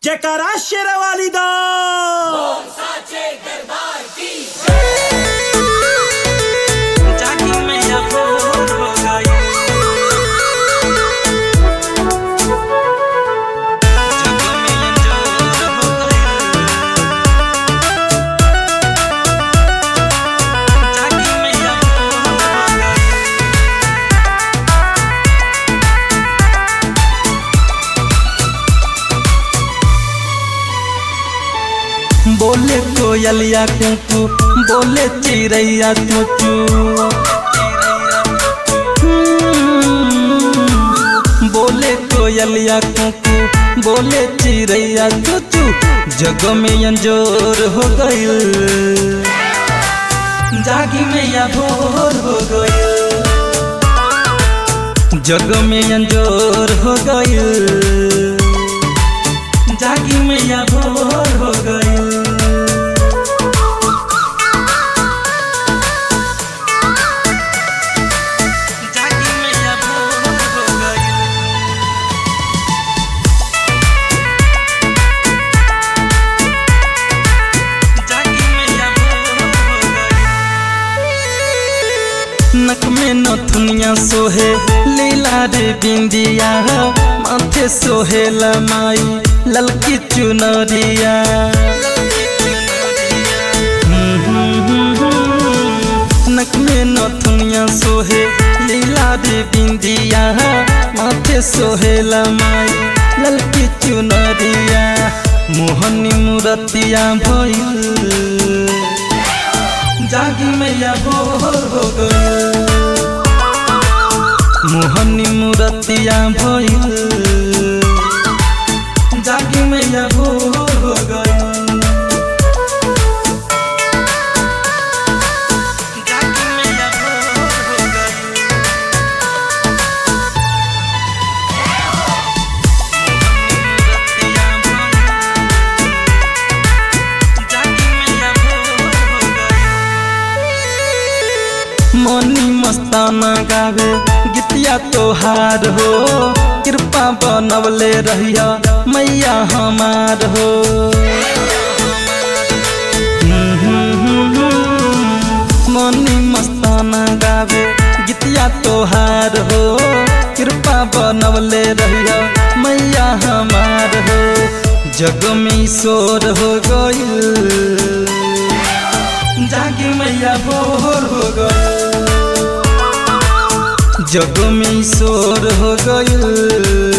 जयकारा शेरवाली दा जागी मैया भोर हो गई जग में अंजोर हो गई जागी मैया भोर हो गई बोले कोयलिया कुकू बोले चिड़ैया चूचू हम्म, बोले कोयलिया कुकू बोले चिड़ैया चूचू जग में अंजोर हो गई जागी मैया भोर हो गई जग में अंजोर हो गई जागी मैया भोर हो गई जागी मैया भोर हो गई जागी मैया भोर हो गई नक में नथुनिया सोहे लीला रे बिंदिया माथे सोहे लमाई ललकी चुनरिया नक में नथुनिया सोहे लीला रे बिंदिया माथे सोहे लमाई ललकी चुनरिया मोहनी मूरतिया भइल जागी मैया भोर हो गई मोहनी मूरतिया भइल जागी मैया भोर हो गई जागी मैया भोर हो गई मूरतिया भइल जागी मैया भोर हो गई मनी मस्ताना गावे गीतिया तोहार हो कृपा बनवले रहिया मैया हमार हो मनी मस्ताना गावे गीतिया तोहार हो कृपा बनवले रहिया मैया हमार हो जग में ईश्वर हो गई जागी मैया भोर हो गई जग में ईश्वर हो गई